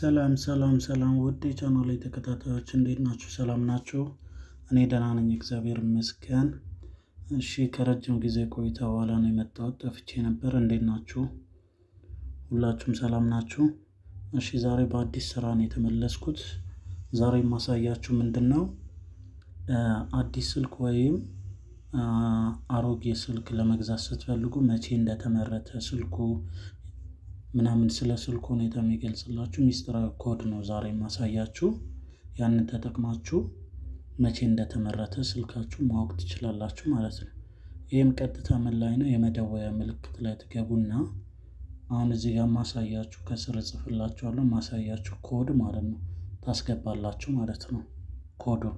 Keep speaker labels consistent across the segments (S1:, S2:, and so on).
S1: ሰላም ሰላም ሰላም ውድ የቻናሌ ተከታታዮች እንዴት ናችሁ? ሰላም ናችሁ? እኔ ደህና ነኝ፣ እግዚአብሔር ይመስገን። እሺ ከረጅም ጊዜ ቆይታ በኋላ ነው የመጣሁት። ጠፍቼ ነበር። እንዴት ናችሁ? ሁላችሁም ሰላም ናችሁ? እሺ ዛሬ በአዲስ ስራ ነው የተመለስኩት። ዛሬ የማሳያችሁ ምንድን ነው አዲስ ስልክ ወይም አሮጌ ስልክ ለመግዛት ስትፈልጉ መቼ እንደተመረተ ስልኩ ምናምን ስለ ስልኩ ሁኔታ የሚገልጽላችሁ ሚስጥራዊ ኮድ ነው ዛሬ የማሳያችሁ። ያንን ተጠቅማችሁ መቼ እንደተመረተ ስልካችሁ ማወቅ ትችላላችሁ ማለት ነው። ይህም ቀጥታ ምን ላይ ነው? የመደወያ ምልክት ላይ ትገቡና አሁን እዚህ ጋር ማሳያችሁ ከስር እጽፍላችኋለሁ። ማሳያችሁ ኮድ ማለት ነው ታስገባላችሁ ማለት ነው ኮዱን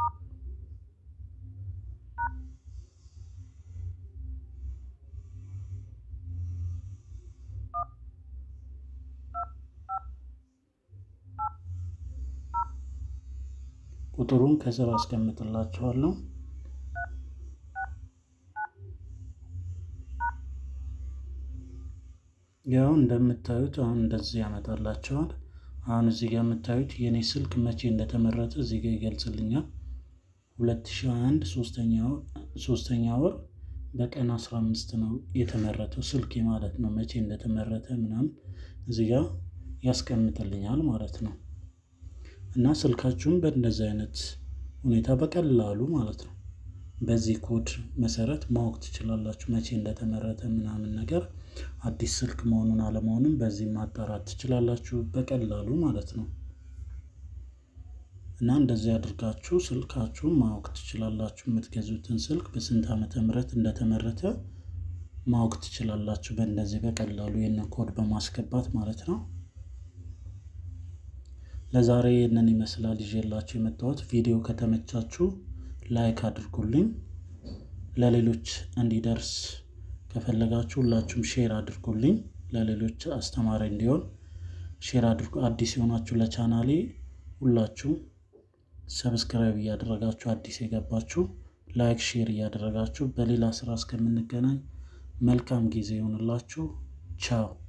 S1: ቁጥሩን ከስር አስቀምጥላችኋለሁ። ያው እንደምታዩት አሁን እንደዚህ ያመጣላቸዋል። አሁን እዚህ ጋር የምታዩት የኔ ስልክ መቼ እንደተመረተ እዚህ ጋር ይገልጽልኛል። 2021 ሶስተኛ ወር በቀን 15 ነው የተመረተው ስልኬ ማለት ነው። መቼ እንደተመረተ ምናምን እዚህ ጋር ያስቀምጥልኛል ማለት ነው። እና ስልካችሁን በእንደዚህ አይነት ሁኔታ በቀላሉ ማለት ነው በዚህ ኮድ መሰረት ማወቅ ትችላላችሁ። መቼ እንደተመረተ ምናምን ነገር አዲስ ስልክ መሆኑን አለመሆኑን በዚህ ማጣራት ትችላላችሁ በቀላሉ ማለት ነው። እና እንደዚህ አድርጋችሁ ስልካችሁን ማወቅ ትችላላችሁ። የምትገዙትን ስልክ በስንት ዓመተ ምህረት እንደተመረተ ማወቅ ትችላላችሁ በእንደዚህ በቀላሉ ይህንን ኮድ በማስገባት ማለት ነው። ለዛሬ ይህንን ይመስላል ይዤላችሁ የመጣሁት። ቪዲዮ ከተመቻችሁ ላይክ አድርጉልኝ። ለሌሎች እንዲደርስ ከፈለጋችሁ ሁላችሁም ሼር አድርጉልኝ። ለሌሎች አስተማሪ እንዲሆን ሼር አድርጉ። አዲስ የሆናችሁ ለቻናሌ ሁላችሁም ሰብስክራይብ እያደረጋችሁ አዲስ የገባችሁ ላይክ ሼር እያደረጋችሁ በሌላ ስራ እስከምንገናኝ መልካም ጊዜ ይሆንላችሁ። ቻው